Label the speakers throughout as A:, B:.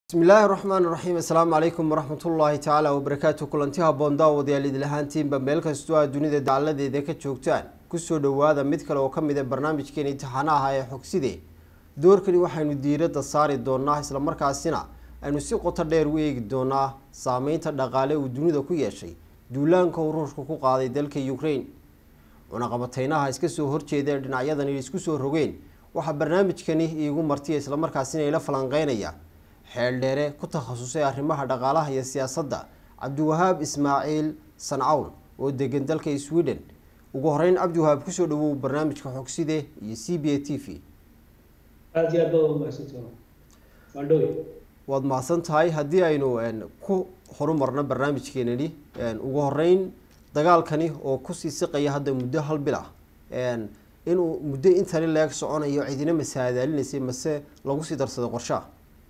A: bismi illaahi raxmaan raxiim assalaamu calaykum waraxmatullaahi tacaala wabarakaatu kulanti haboon daawadayaal idil ahaantiinba meel kastoo aad dunida dacaladeeda ka joogtaan kusoo dhowaada mid kale oo ka mid a barnaamijkeena imtixaanaha ee xogside doorkani waxaynu diiradda saari doonaa islamarkaasina aynu si qoto dheer u eegi doonaa saameynta dhaqaale uu dunida ku yeeshay duulaanka uu ruushka ku qaaday dalka ukraine cunaqabateynaha iska soo horjeeda ee dhinacyadan isku soo rogeen waxaa barnaamijkani iigu martiya islamarkaasina ila falanqeynaya xeeldheere ku takhasusay arrimaha dhaqaalaha iyo siyaasadda cabdiwahaab ismaaciil sancawn oo degan dalka sweden ugu horeyn cabdiwahaab kusoo dhawow barnaamijka xogside iyo c b a t v
B: aada iyo aad baa umahadsantihin waan dhowy
A: waad mahadsan tahay haddii aynu ku horumarno barnaamijkeenani ugu horeyn dagaalkani oo kusii siqaya hadda muddo hal bil ah inuu muddo intani leeg soconayo cidina masaadaalinaysay mase lagu sii darsaday qorshaha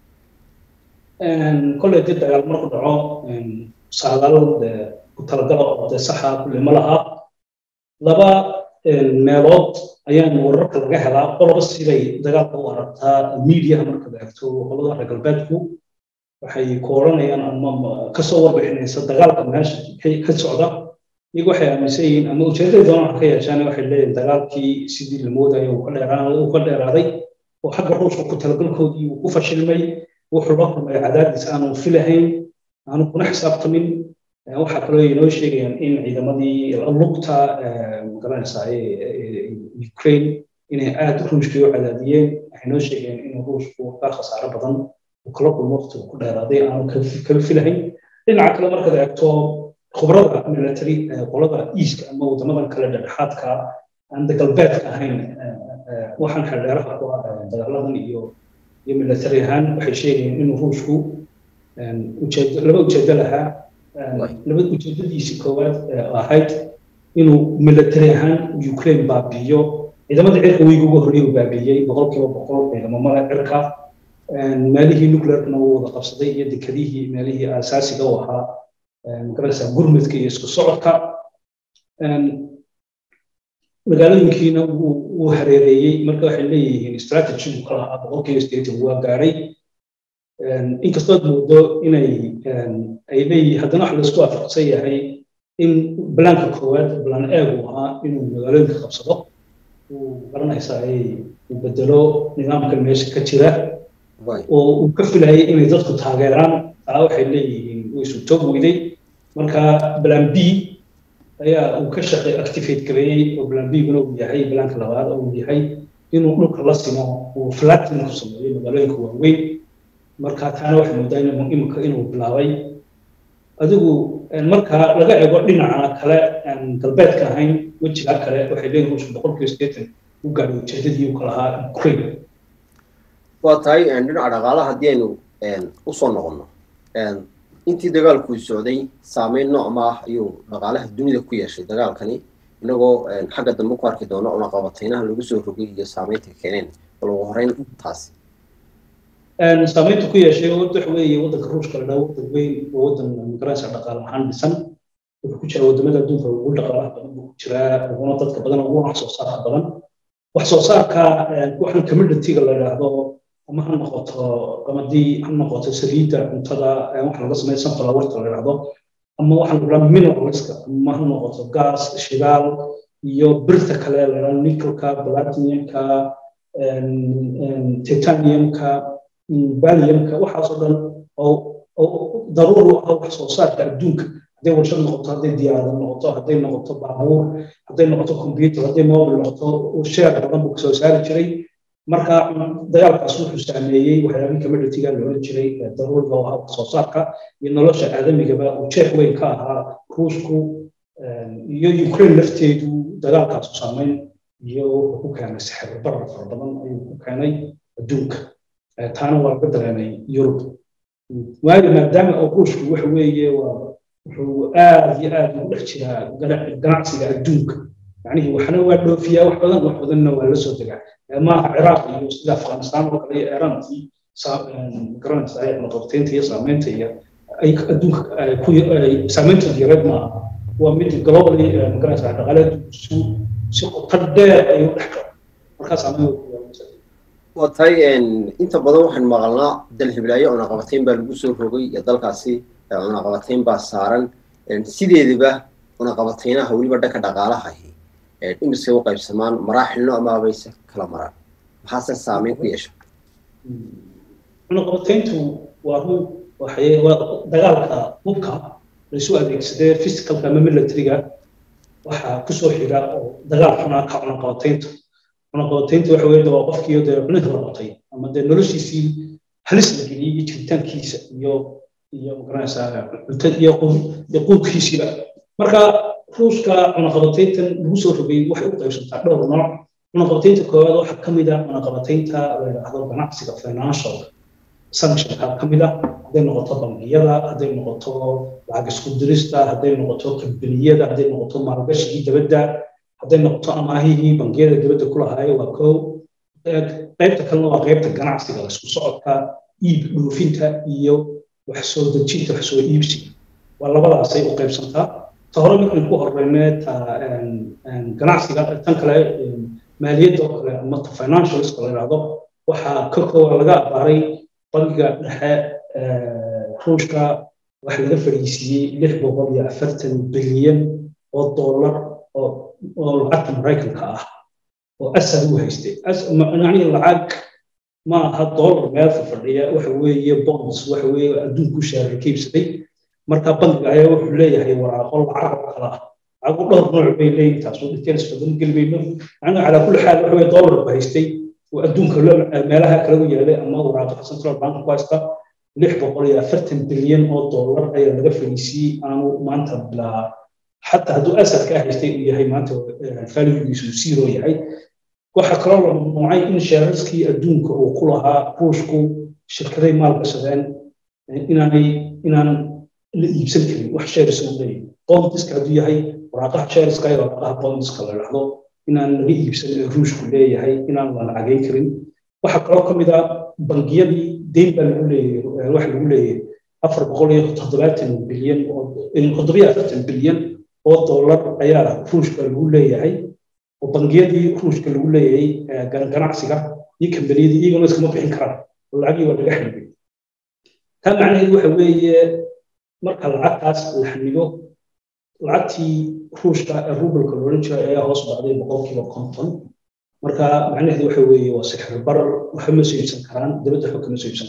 B: kolley dib dagaal marku dhaco saadaalo dee ku talagala oo dee saxa kulle ma laha laba meelood ayaan wararka laga helaa qoloba siday dagaalka u aragtaa mediaha markaad eegto qolada reer galbeedku waxay ku odhanayaan ama kasoo warbixinaysa dagaalka meesha ka socda iyagu waxay aaminsan yihiin ama ujeedaday doonaan ka yeeshaan waxay leeyihin dagaalkii sidii la moodayo uu ka dheeraaday oo xagga ruushka ku talagalkoodii uu ku fashilmay wuxuu la kulmay cadaadis aanu filahayn aanu kuna xisaabtamin waxaa kaloo inoo sheegayaan in ciidamadii lugta magaranaysaa ukraine inay aada ruushkii u cadaadiyeen waxay noo sheegayaan in ruushku ka khasaaro badan uu kala kulmo waqtigu ku dheeraaday aanu kala filahayn dhinaca kale markaad eegto khubrada military qolada easka ama waddamadan kale dhexdhexaadka aan galbeedka ahayn waxaan xeldheeraha ku ah dagaaladan iyo iyo military ahaan waxay sheegayeen inuu ruushku ujeedo laba ujeedo lahaa laba ujeedadiisi koowaad ahayd inuu military ahaan ukraine baabiiyo ciidamada cirka weyga ugu horreeya uu baabiiyey boqolkiiba boqol ciidamamada cirka meelihii nuclearkana uu wada qabsaday iyo dekadihii meelihii asaasiga u ahaa magaranaysaa gurmudka iyo isku socodka magaalooyinkiina wuu hareereeyey marka waxay leeyihiin strategigu ka lahaa boqolkiiba sideetan waa gaadhay inkastoo ad moodo inay ay leeyihiin haddana wax laisku waafaqsan yahay in balaanka koowaad balaan eegu ahaa inuu magaalooyinka qabsado uu garanaysaa uu bedelo nidaamkan meesha ka jira oo uu ka filayay inay dadku taageeraan taa waxay leeyihiin wuu isu toog weyday marka balaan b ayaa uu ka shaqay activate gareeyey oo plan b-guna uu yahay balaanka labaad oo uu yahay inuu dhulka la simo uu flatin ku sameeyo magaalooyinka waaweyn marka taana waxay moodaa inuu imika inuu bilaabay adigu marka laga eego dhinaca kale aan galbeedka ahayn wejiga kale waxay leeyihin ruushka boqolkiiba sideetan u gaadhay ujeedadii uu ka lahaa ukraine
A: waa tahay dhinaca dhaqaalaha haddii aynu usoo noqono intii dagaalku socday saameyn noocma ah ayuu dhaqaalaha dunida ku yeeshay dagaalkani inagoo xagga dambe ku arki doono cunaqabateynaha lagu soo rogay iyo saameynta keeneen bal ugu horeyn taasi
B: saameynta ku yeeshay waxa weeye waddanka ruushka la dhaho waddan weyn oo waddan magaranaysa dhaqaale ahaan dhisan wuxuu ku jira waddamada adduunka ugu dhaqaalaha badan buu ku jiraa uguna dadka badan ugu wax soo saarka badan wax soo saarka waxaan commodity-ga la yidhaahdo ama ha noqoto qamadii ha noqoto saliidda cuntada waxa laga sameeya sunflowerta la yidhahdo ama waxa la dhahaa mineralska ama ha noqoto gas shidaal iyo birta kale la yidhahdo nickelka platinumka titaniumka baliumka waxaasoo dhan oo daruur u ah wax soo saarka adduunka hadday warshad noqoto hadday diyaarad noqoto hadday noqoto baabuur hadday noqoto computer hadday mobile noqoto sheer badan buu kasoo saari jiray marka dagaalkaas wuxuu saameeyey waxyaabihii commodity-ga la oran jiray daruurga oo ahaa soo saarka iyo nolosha aadamigaba uu jeex weyn ka ahaa ruushku iyo ukraine lafteedu dagaalkaasu saameyn iyo wuxuu ku keenay sixir barar fara badan ayuu ku keenay adduunka taana waa laga dareemay yurub waayo maadaama oo ruushku waxa weeye waa wuxuu aad iyo aad ugu dhex jiraa ganacsiga adduunka yacnihii waxna waa dhoofiyaa wax badan wax badanna waa la soo degaa maaha ciraaq iyo sida afghanistan oo kale iyo iiraantii garanaysa cunaqabteynta iyo saameynta iyo ay adduunka saameyntood yareed maaha waa mid globally magaranaysa dhaqaale si qoto dheer ay u dhex galo markaa saameyn
A: waa tahay inta badan waxaan maqalnaa dal hiblaayo cunaqabatayn baa lagu soo rogay iyo dalkaasi cunaqabatayn baa saaran sideedaba cunaqabataynaha weliba dhanka dhaqaalahahi dhimisay u qaybsamaan maraaxilno ama abayse kala maraan maxaase saameyn ku yeesha
B: cunaqabatayntu waa run waxay waa dagaalka hubka laisu adeegsadee physicalka ama militariga waxaa kusoo xiga oo dagaal xunaa ka cunaqabataynta cunaqabataynta waxa weeye waa qofkii dee cunida la qotay ama dee noloshiisii halis la geliyey iyo jiritaankiisa iyo iyo magaranaysaa cunta iyo iyo quudkiisiiba marka ruushka cunaqabatayntan lagu soo rogay waxay u qaybsantaa dhowr nooc cunaqabataynta koowaad waxaa ka mid ah cunaqabataynta la yidhaahdo ganacsiga financial sanctionka ka mid ah hadday noqoto bangiyada hadday noqoto lacag isku dirista hadday noqoto kambaniyada hadday noqoto maalgashigii dabadda hadday noqoto amaahihii bangiyada dabadda ku lahaayo waa kow qaybta kalena waa qaybta ganacsiga isku socodka iib dhoofinta iyo wax soo dejinta wax soo iibsiga waa labadaasay u qaybsantaa ta hore markaan ku horeyne ta ganacsiga tan kale maaliyadda oo kale ama ta financialska la yidhaahdo waxaa ka koowa laga abaaray bangiga dhexe ruushka waxa laga fadhiisiiyey lix boqol iyo afartan bilyan oo dollar oo lacagta maraykanka ah oo asad u haystay macnihii lacag ma aha dollar meel fadhiya waxa weeye bonds waxa weeye adduunku shaaray ka iibsaday marka bangiga ayaa wuxuu leeyahay waraaqo lacag oo kala ah lacago dhowr nooc bay leeyihin taas oo details badan gelmayno macnaha calaa kulli xaal waxa weye dollar ba haystay oo adduunka meelaha kale u yaalay ama waraaqaha central bank ku haysta lix boqol iyo afartan bilyan oo dollar ayaa laga fadhiisiiyey aanu maanta bilaa xataa hadduu asadka haystay uu yahay maanta valuegiisu zero yahay waxaa kaloo la mamnuucay in sheerarskii adduunka uu ku lahaa ruushku shirkaday maalgashadeen inaanay inaan la iibsan karin wax sheeris uu leeyahay bondiska hadduu yahay waraaqaha sheeriska iyo waraaqaha bondiska la dhahdo inaan laga iibsan ee ruushku leeyahay inaan la lacagayn karin waxaa kaloo ka mid ah bangiyadii deyn baa lagu leeyahay waxa lagu leeyahay afar boqol iyo toddobaatan bilyan oo toddobiyo afartan bilyan oo dollar ayaa ruushka lagu leeyahay oo bangiyadii ruushka lagu leeyahay ganacsiga iyo kambaniyadii iyaguna iskama bixin karaan oo lacagii waa laga xanibay taa macnaheedu waxa weeye marka lacagtaas la xanibo lacagtii ruushka ee rubalka loolan jiray ayaa hoos dhacday boqolkiiba konton marka macnaheedu waxa weeye waa sixir barar waxa ma soo iibsan karaan dabadda waxba kama soo iibsan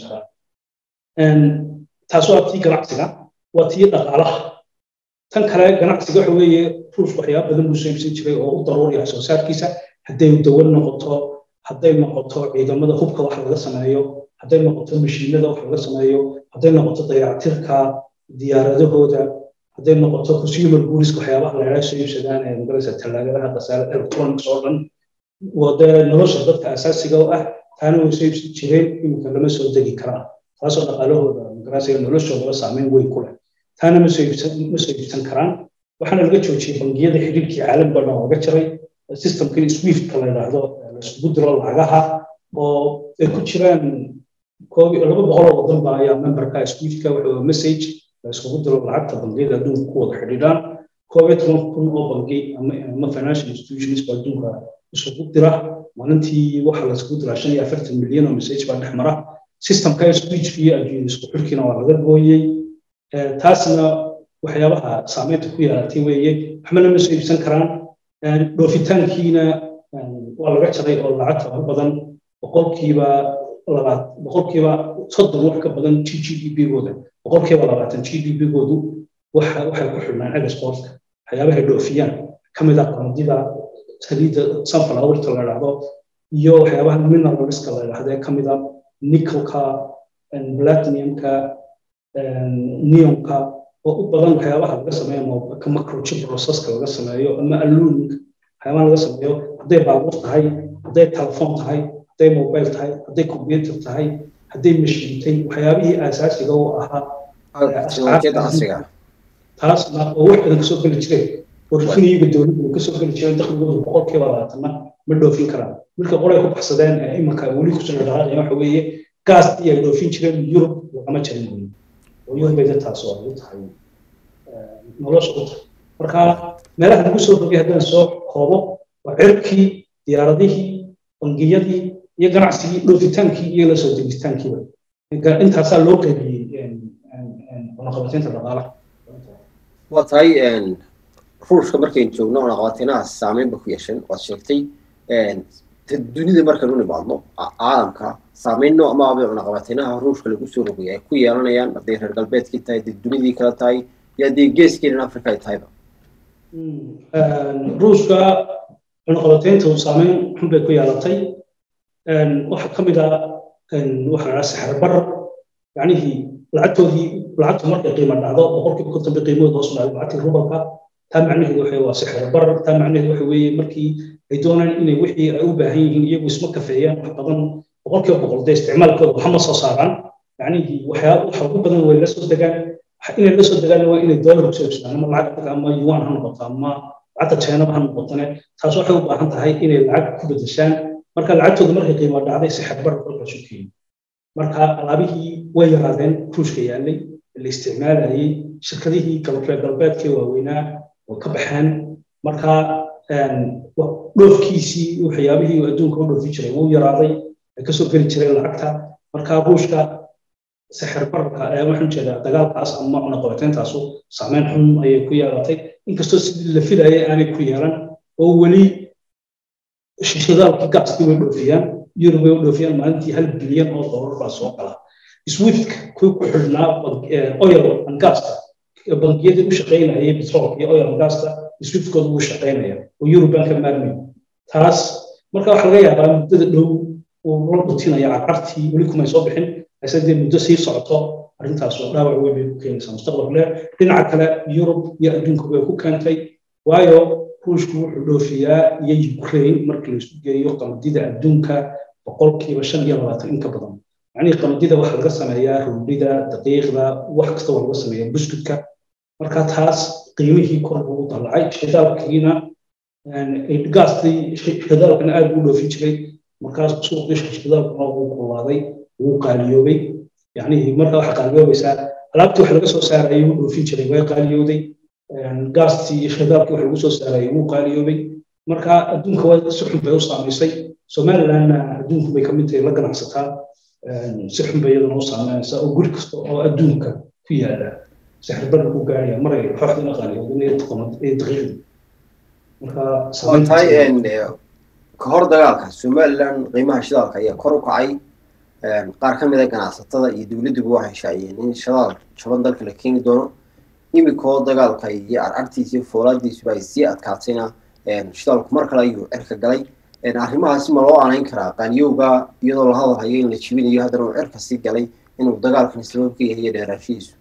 B: karaan taas waa tii ganacsiga waa tii dhaqaalaha tan kale ganacsiga waxa weeye ruushka waxyaaba badan buu soo iibsan jiray oo u daruuriya soo saarkiisa hadday dawan noqoto hadday noqoto ciidamada hubka wax laga sameeyo hadday noqoto mashiinada wax laga sameeyo hadday noqoto dayactirka diyaaradahooda hadday noqoto consumer goodiska waxyaabaha lagala soo iibsadaan ee magaraysa tallaagadaha qasaare electronics oo dhan wadee nolosha dadka asaasiga u ah taana way soo iibsan jireen iminka lama soo degi karaan taasoo dhaqaalahooda magaraysa noloshoodaba saameyn weyn ku leh taana ma soo iibsan ma soo iibsan karaan waxaana laga joojiyey bangiyada xidhiirkii caalamka dhan laga jaray systemkii swiftka la yidhaahdo laisugu diro lacagaha oo ay ku jiraan laba boqol oo wadan ba ayaa memberka swiftka wuxuu message la isugu diro lacagta bangiyada adduunka ku wada xidhiidhaan koob iyo toban kun oo bangi ama financial institutions ba adduunka isugu dira maalintii waxa la isugu diraa shan iyo afartan milyan oo message baa dhex mara systemka switchka iyo adduunya isku xirkiina waa laga gooyey taasna waxyaabaha saameynta ku yeelatay weeye waxbana ma soo iibsan karaan dhoofitaankiina waa laga jaray oo lacagta ugu badan boqolkiiba labaad boqolkiiba soddon wax ka badan g g d b-gooda boqolkiiba labaatan g d b-goodu waxay ku xidhnaan exportka waxyaabahay dhoofiyaan ka mid ah qamadida saliidda sunflowerta la idhaahdo iyo waxyaabaha mineralska la idhaahdo ee ka mid ah nickelka platinumka neonka oo u badan waxyaabaha laga sameeyo macrochip processka laga sameeyo ama aluminka waxyaabaha laga sameeyo hadday baabuur tahay hadday telefoon tahay hadday mobile tahay hadday computer tahay hadday mashiintay waxyaabihii aasaasiga u ahaa taasna oo wax badan kasoo geli jireen warfiniyiga dowladda kasoo geli jireen dakhligooda boqolkiiba labaatanna ma dhoofin karaan marka qolay ku baxsadeen ee imanka weli kusoo dhaqaaqaya waxa weeye gaastii ay dhoofin jireen yurub lagama jarin weyn oo yurub bay taas oo ay tahay nolosha u tahay marka meelaha lagu soo rogay haddaan soo koobo waa cirkii diyaaradihii bangiyadii iyo ganacsigii dhoofitaankii iyo la soo degitaankiiba intaasaa loo qaybiyey cunaqabateynta dhaqaalaha
A: waa tahay ruushka markaynu joogno cunaqabateynaha saameyn ba ku yeesheen waad sheegtay dunida markaynu nimaadno caalamka saameyn nooc maabay cunaqabateynaha ruushka lagu soo rogay ay ku yeelanayaan hadday reer galbeedkii tahay hadday dunidii kale tahay iyo haddii geeskeena africa ay tahayba
B: ruushka cunaqabateyntu saameyn xun bay ku yeelatay waxaa ka mid a waxaa dhaha saxarbar yacnihii lacagtoodii lacagtu markay qiimo dhacdo boqolkiiba konton bay qiimahooda hoos dhacdo lacagtii rubalka taa macnaheedu waxa waa saxarbar taa macnaheedu waxa weeye markii ay doonaan inay wixii ay u baahan yihiin iyagu isma kafeeyaan wax badan boqolkiiba boqol dee isticmaalkooda waxma soo saaraan yacnihii waxyaa waxa ugu badan way la soo degaan inay la soo degaan waa inay doolar kusoo iibsadaan ama lacag ama yuan ha noqoto ama lacagta china ha noqotone taas waxay u baahan tahay inay lacag ku bedeshaan marka lacagtooda markay qiimo dhacday si xadbar kolkaas u keeni marka alaabihii way yaraadeen ruushka yaallay la isticmaalayay shirkadihii reer galbeedkee waaweynaa oo ka baxeen marka dhoofkiisii waxyaabihii adduunka u dhoofi jiray wuu yaraaday ay kasoo geli jireen lacagta marka ruushka sixir bararka ee waxaan jeedaa dagaalkaas ama cunaqabateyntaasu saameyn xun ayay ku yeelatay inkastoo sidii la filayay aanay ku yeelan oo weli shidaalkii gaaskii way dhoofiyaan yurub way u dhoofiyaan maalintii hal bilyan oo doolar baa soo gala swiftka kuwii ku xidhnaa oil and gasta bangiyadii u shaqaynayay petrolka iyo oil and gasta swiftkooda wuu shaqaynaya oo yurub baan ka maarmay taas marka waxaa laga yaabaa muddada dhow uu la dhutinaya carcartii weli kumay soo bixin ase dee muddo sii socoto arrintaas oo dhaawac weyn bay ku keenaysaa mustaqbal dheer dhinaca kale yurub iyo adduunka way ku keentay waayo ruushku wuxuu dhoofiyaa iyo ukraine markii laisku geeyo qamadida adduunka boqolkiiba shan iyo labaatan in ka badan macnihii qamadida waxaa laga sameeyaa rundhida daqiiqda wax kasta waa laga sameeyaa buskudka marka taas qiimihii kor buu u dallacay shidaalkiina gaastii shidaalkana aad buu dhoofin jiray markaas suuqii shidaalkuna wuu kulaaday wuu qaaliyoobay yacnihii marka waxaa qaaliyoobaysaa alaabtii wax laga soo saarayay wuu dhoofin jiray way qaaliyooday gaastii iyo shidaalkii wax lagu soo saarayay wuu qaaliyoobay marka adduunka waa si xun bay u saamaysay somalilandna adduunku bay kamid tahay la ganacsataa si xun bay iyaduna u saameynaysaa oo guri kasta oo adduunka ku yaala sixirbarka ku gaaraya maray xooxdina qaaliyoodin iyo daqiiqdii marka
A: tahay ka hor dagaalka somaliland qiimaha shidaalka ayaa kor u kacay qaar ka mid a ganacsatada iyo dowladduba waxay shaaciyeen in shidaal jaban dalka la keeni doono imikoo dagaalka iyo arcagtiisa iyo foolaadiisuba ay sii adkaatayna shidaalku mar kale ayuu cirka galay arrimahaasi ma loo aanayn karaa qaanyowga iyadoo la hadalhayo in la jibinayo haddana uu cirka sii galay inuu dagaalkan sabab ka yahay dheeraashihiisu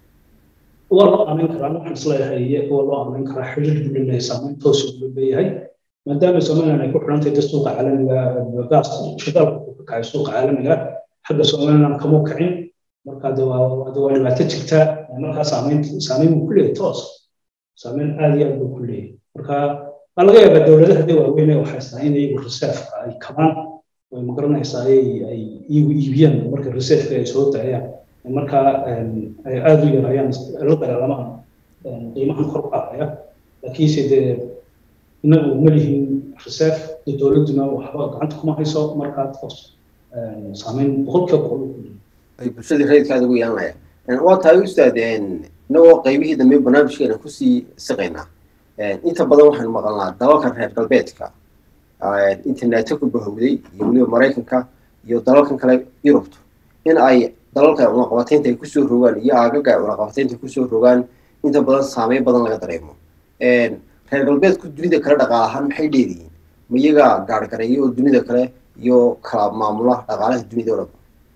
B: waa loo aanayn karaa waxaan isleeyahay waa loo aanayn karaa xiriir buu leeyahay saameyn toos buu leeyahay maadaama somaliland ay ku xidhantahay da suuqa caalamiga gaas shidaalka ku kacay suuqa caalamiga xagga somaliland kama kacin marka de waa de waa dhibaato jirta markaa saameyn saameyn buu ku leeyahay toos saameyn aad iyo aad buu ku leeyahay marka waa laga yaabaa dowladaha de waaweyn ee waxaysaa in iyagu reserveka ay kabaan way magaranaysaa ay ay iyagu iibiyaan marka reserveka ay soo daayaan marka ay aad u yarayaan la dagaalamaan qiimahan kor u kacaya laakiinse dee inagu ma lihin reserve de dowladduna waxba gacanta kuma hayso markaa toos saameyn boqolkiiba boqol
A: ay bulshadii rayidkaada ugu yeelanayaan waa tahay ustaad inagoo qaybihii dambe barnaamijkeena kusii siqaynaa inta badan waxaanu maqalnaa dalalka reer galbeedka internetka ku bahowday iyo weliba maraykanka iyo dalalkan kale yurubtu in ay dalalka cunaqabateynta ay kusoo rogaan iyo aagaga ay cunaqabateynta kusoo rogaan inta badan saameyn badan laga dareemo reer galbeedku dunida kale dhaqaal ahaan maxay dheeriyiin ma iyaga gaargareeyo oo dunida kale iyo kala maamula dhaqaalaha dunida oo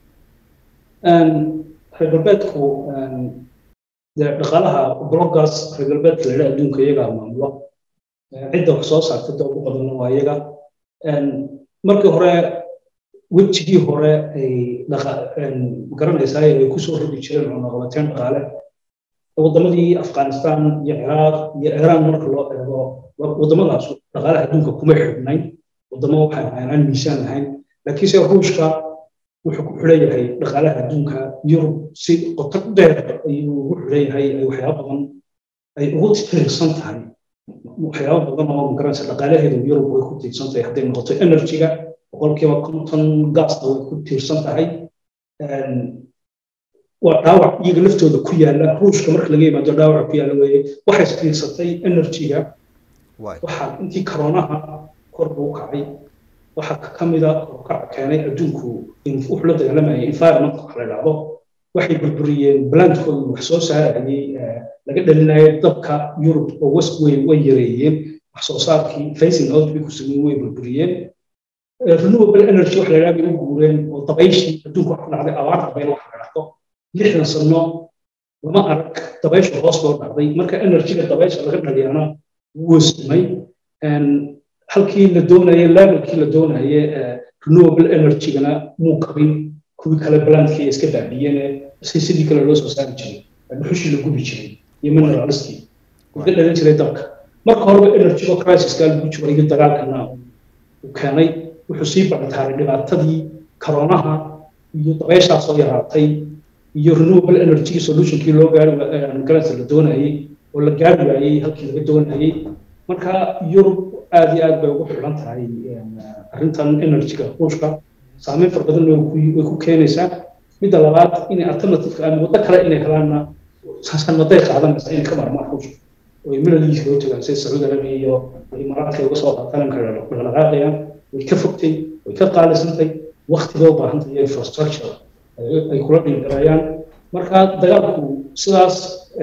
A: dhan
B: reer galbeedku dhaqaalaha blogaas reer galbeedka la yidhaha adduunka iyagaa maamulo cidda wax soo saarta da ugu badanna waa iyaga markii hore wejigii hore ay garanaysaa ay kusoo rogi jireen cunaqabateyn dhaqaale waddamadii afghanistan iyo ciraaq iyo iiraan marka loo eego waddamadaas dhaqaalaha adduunka kuma xidhnayn waddamo waxay ahayn aan miisaan lahayn laakiinse ruushka wuxuu ku xidhan yahay dhaqaalaha adduunka yurub si qoto dheer ayuu ugu xidhan yahay ay waxyaaba badan ay ugu tiirsan tahay waxyaaba badan oo magaranaysa dhaqaalaheedu yurub way ku tiirsan tahay hadday noqoto energyga boqolkiiba konton gaasta way ku tiirsan tahay waa dhaawac iyaga laftooda ku yaala ruushka marka laga yimaado dhaawaca ku yaala weeye waxay isfiirsatay energyga waxaa intii karoonaha kor buu kacay waxaa ka mida korkaca keenay adduunku wuxuu la dagaalamayay environment wax la idhaahdo waxay burburiyeen blandkooda wax soo saarayay laga dhalinayo dabka yurub oo west way way yareeyeen wax soo saarkii facing out bay ku sameeyeen way burburiyeen renewable energy wax la idhaha bay u guureen oo dabayshii adduunka wax ku dhacday abaar dabayl wax la idhaahdo lixdan sano lama arag dabayshu hoos loo dhacday marka energyga dabaysha laga dhaliyana wuu simay halkii la doonayay levelkii la doonayay renewable energygana muu qabin kuwii kale blandkii iska baabiyeen si sidii kale loo soo saari jiray dhuxushii la gubi jiray iyo mineralskii laga dhalin jiray dabka marka horeba energygo crisiska lagu jiro iyo dagaalkana uu keenay wuxuu sii bactaaray dhibaatadii karoonaha iyo dabayshaa soo yaraatay iyo renewable energy solutionkii loo gaari garansa la doonayay oo la gaari waayey halkii laga doonayay marka yurub aad iyo aad bay ugu xiran tahay arrintan energyga ruushka saameyn fara badan way ku keenaysaa midda labaad inay alternativeka ama waddo kale inay helaanna sanaday qaadanaysa inay ka marmaan ruushka oo ay milalihiisa loo tagaan sida sacuudi arabiya iyo imaaraadka uga soo qaatalanka dhaqdhaqaaqayaan way ka fogtay way ka qaalisantay waktiga u baahantay iyo infrastructure ay kula dhingaraayaan marka dagaalku sidaas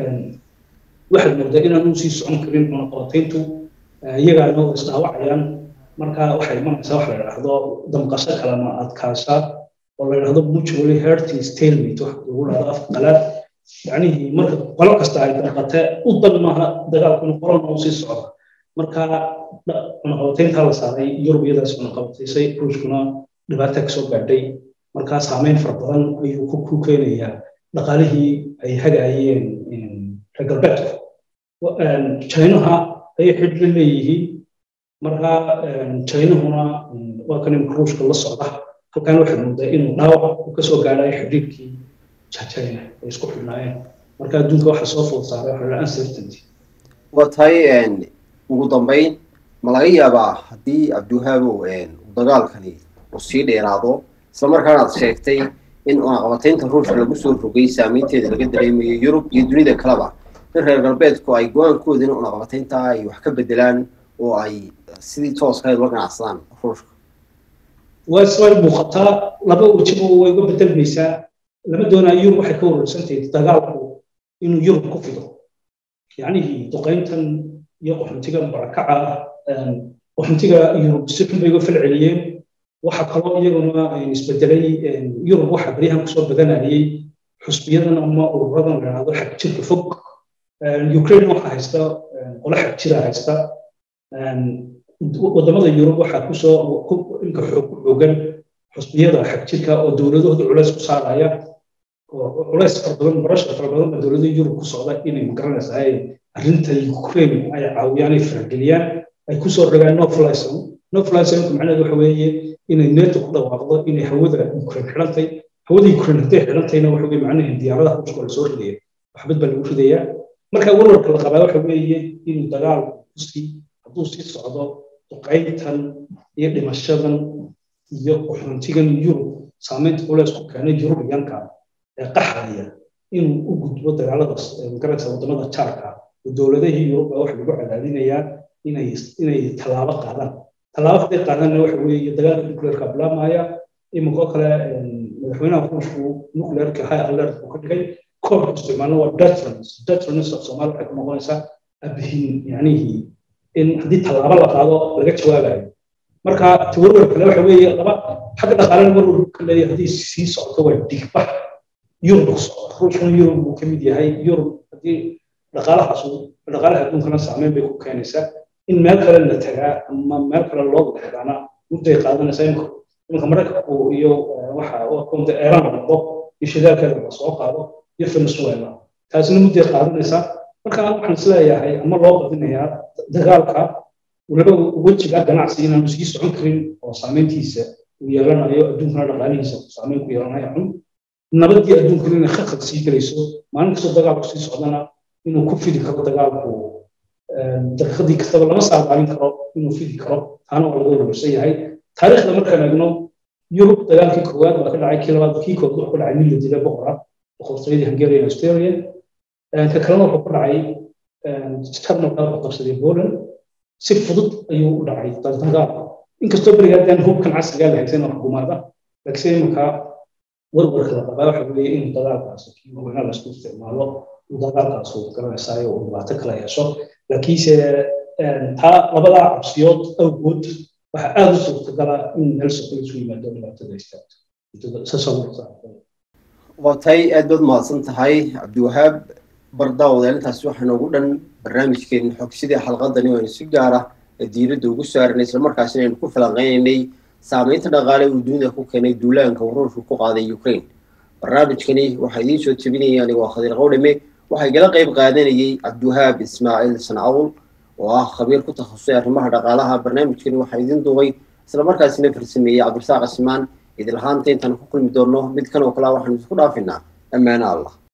B: waxaad moodaa inaanu sii socon karin cunaqabatayntu iyagaana way isdhaawacayaan marka waxay imanaysaa wax la idhaahdo damqasho kalama adkaasha oo la idhaahdo mutually hurting stalemate wax lagu dhahdo afka qalaad yacnihii marka qolo kasta ay damqate u dan maaha dagaalku in qolona u sii socda marka cunaqabatayntaa la saaray yurub iyadaas cunaqabataysay ruushkuna dhibaata kasoo gaadhay markaa saameyn fara badan ayuu ku keenayaa dhaqaalihii ay hagaayeen reer galbeedku chinaha ayay xidh la leeyihiin marka chinahuna waa kan imka ruushka la socda halkan waxaad moodaa inuu dhaawac uu kasoo gaadhayo xidhiirkii china ay isku xidhnaayeen marka adduunka waxaa soo food saaray waxa la uncertainty
A: waa tahay ugu dambayn ma laga yaabaa haddii cabdiwahaabow dagaalkani uu sii dheeraado isla markaana aad sheegtay in cunaqabataynta ruushka lagu soo rogay saameynteeda laga dareemayo yurub iyo dunida kaleba in reer galbeedku ay go-aankooda in cunaqabataynta ay wax ka bedelaan oo ay sidii tooska ula ganacsadaan ruushka
B: waa isway muuqataa laba wejiba way uga bedelmaysaa lama doonaa yurub waxay ka warwarsantahay dagaalku inuu yurub ku fido yacnihii duqayntan iyo qaxuntiga barakaca qaxuntiga yurub si xun bay uga falceliyeen waxa kaloo iyaguna isbedelay yurub waxa baryahan kusoo badanayay xusbiyadan ama ururadan la yidhahdo xag jirka fog ukraine waxa haysta qole xag jira haysta wadamada yurub waxaa kusoo inka xoog ku xoogan xusbiyada xag jirka oo dowladahooda culays ku saaraya oo culays fara badan barasha fara badan baa dowladaha yurub ku socda inay magaranaysaa arrinta ukraine ay caawiyaan ay farageliyaan ay kusoo rogaan no fly zone no fly zone macnaheedu waxa weeye inay neto ku dhawaaqdo inay hawada ukraine xidhantay hawada ukraine hadday xidhantayna waxa weye macnaheedu diyaaradaha ruushka la soo ridaya waxbad baa lagu ridayaa marka warwarka la qabaa waxa weeye inuu dagaalku kusii hadduu sii socdo duqayntan iyo dhimashadan iyo qaxoontigan yurub saameynta culeys ku keenay yurubiyanka ee qaxaya inuu u gudbo dagaaladaas magaranaysa wadamada jaarka oo dowladahii yurub baa waxa lagu cadaadinayaa inay inay tallaabo qaadaan tallaabo hadday qaadaanna waxa weeye dagaalka nuclearka bilaabmaya iminka oo kale madaxweynaha ruushku nuclearka high alert buu ka dhigay koobka isticmaalna waa deterrence deterrence of soomaali waxay ku noqonaysaa abihin yacnihii in haddii tallaabo la qaado laga jawaabayo marka tawarwar kale waxa weeye laba xagga dhaqaalena warwar ka leeyahay haddii sii socdo waa dhigbax yurub ku socda ruushkuna yurub buu ka mid yahay yurub haddii dhaqaalahaas dhaqaalaha adduunkana saameyn bay ku keenaysaa in meel kale la tagaa ama meel kale loo wadaxdaana mudday qaadanaysaa imika iminka maraykanku iyo waxa konta eeraan la noqdo iyo shidaalkeeda la soo qaado iyo venezuela taasina mudday qaadanaysaa marka waxaan isleeyahay ama loo badinayaa dagaalka waliba wejiga ganacsi inaanu sii socon karin oo saameyntiisa uu yeelanayo adduunkana dhaqaalihiisa saameyn ku yeelanayo xun nabadii adduunkana inay khaqad sii gelayso maalin kastoo dagaalku sii socdana inuu ku fidi karo dagaalku daqiiqadii kastaba lama saadaalin karo inuu fidi karo taana waa laga warwarsan yahay taariikhda markaan eegno yurub dagaalkii koowaad baa ka dhacay kii labaad kii koowaad wuxuu ku dhacay mid la dilay boqora boqortooyadii hungarian australia ka kalena wuxuu ku dhacay jarmalka wuxuu qabsaday poland si fudud ayuu u dhacay daltanka inkastoo beriga haddaan hubkan casrigaa la haysan oo xukuumaada laakiin iminka warwarka la qabaa waxa weeye in dagaalkaas kii madaxweynaha laisku isticmaalo uu dagaalkaas uu garanaysayo uu dhibaato kala yeesho laakiinse taa labadaa cabsiyood awgood waxaa aada u suurtagala in meel soko isu yimaado dhibaatada istaagto
A: waa tahay aad baad mahadsan tahay cabdiwahaab bardaawadeel intaasi waxaa noogu dhan barnaamijkeena xogsidii xalqadani oo aynu si gaara diiradda ugu saaranay islamarkaasina aynu ku falanqeynaynay saameynta dhaqaale uu dunida ku keenay duulaanka uu ruushku ku qaaday ukraine barnaamijkani waxaa idiin soo tebinaya anigoo khadiir qawdhime waxaa igala qayb qaadanayay cabdiwahaab ismaaciil sancawl oo ah khabiir ku takhasusay arrimaha dhaqaalaha barnaamijkani waxaa idiin duubay islamarkaasina farsameeyey cabdirasaaq cismaan idil ahaanta intaan ku kulmi doonno mid kan oo kalea waxaanu isku dhaafinaa ammaano allah